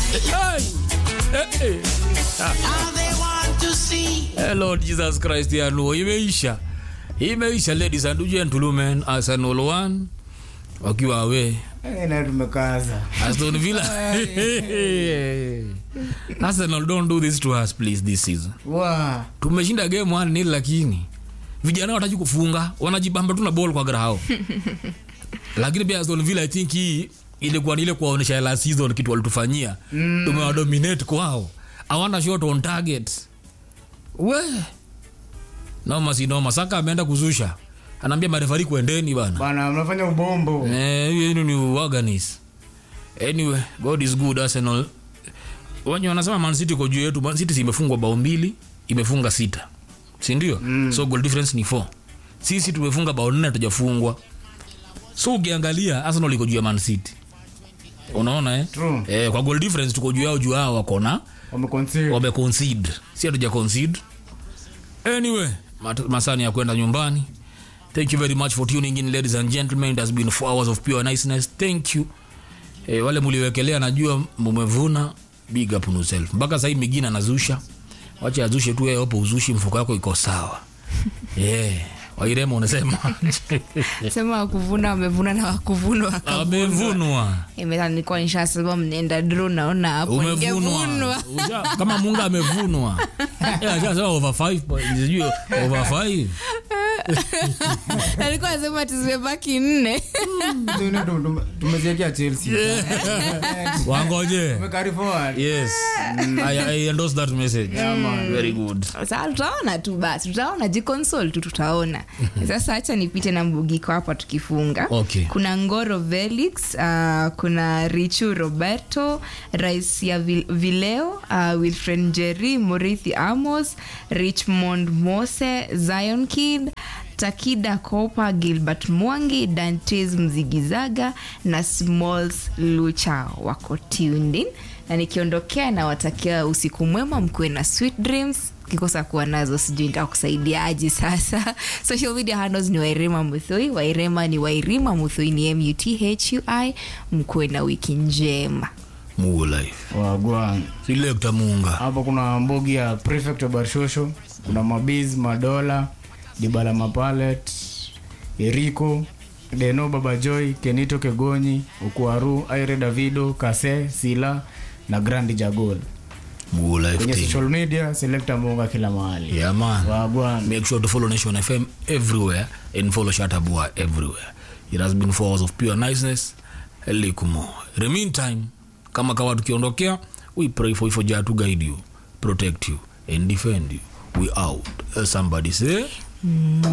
Hey. Eh, eh. All they want to see. Eh, Lord Jesus Christ ya Nuo imeisha. Imeisha ladies and gentlemen, Arsenal 1 wakiwa awe Eh, na tumekaza Aston Villa. Arsenal don't do this to us please this season. wa Tumeshinda game 1 nil lakini vijana wataki kufunga, wanajibamba tu na ball kwa grao. lakini pia Aston Villa I think hii ilikuwa ni ile kuwaonyesha last season kitu walitufanyia. Mm. Tumewadominate kwao. Hawana shot on target. We. Noma si noma. Saka ameenda kuzusha. Anaambia marefari kuendeni bana. bana mnafanya ubombo Eh, hiyo yenu ni uwaganis. Anyway, God is good Arsenal. Wenye wanasema Man City kwa juu yetu, Man City si imefungwa bao mbili, imefunga sita. Si ndio? Mm. So goal difference ni 4. Sisi tumefunga bao nne hatujafungwa. So ukiangalia Arsenal iko juu ya Man City. Unaona eh? True. Eh, kwa goal difference tuko juu yao juu yao wako na wameconcede wame concede. Si hatuja concede. Anyway, mat- masani ya kwenda nyumbani. Thank you very much for tuning in ladies and gentlemen. It has been four hours of pure niceness. Thank you. Eh, wale mliwekelea najua mumevuna big up on yourself. Mpaka sasa hivi migina anazusha. Wacha azushe tu yeye hapo uzushi mfuko wako iko sawa. Yeah. Wairema unasema sema wakuvuna wamevuna na wakuvuna wakavunwa. amevunwa. Imeta nilikuwa nishasema mnaenda dro naona hapo Umevunwa. ningevunwa. Usha- Kama munga amevunwa. Yeah, ashasema over 5 sijui over 5. alikuwa anasema tizimebaki nne Tume- tume- tumeziekea chelsea Wangoje. tumekari forward Yes. I, I endorse that message. Very good. Sasa tutaona tu basi tutaona jiconsol tu tutaona sasa hacha nipite na mbugiko hapa tukifunga Okay. kuna ngoro felix uh, kuna richu roberto rais ya Vil- vileo uh, wilfred njeri murithi amos richmond mose zion kid takida kopa gilbert mwangi dantes mzigizaga na smalls lucha wako tuned in na nikiondokea na watakia usiku mwema mkuwe na sweet dreams kikosa kuwa nazo sijui nitakusaidia aji sasa social media handles ni wairema muthui wairema ni wairima muthui ni muthui mkuwe na wiki njema Mugo life. wagwan Selector Munga. hapo kuna mbogi ya prefect wa barshosho kuna mabiz madola dibala mapalet eriko deno babajoy kenito kegonyi ukuaru aire davido kase sila na grandi jagol Mugo life kwenye team. social media selekta munga kila mahali Yeah man. wagwan Make sure to follow Nation FM everywhere and follow Shatabua everywhere. It has been four hours of pure niceness. Elikumo. In the meantime, kama kawa tukiondokea, we pray for you for Jah to guide you, protect you and defend you. We out. Uh, somebody say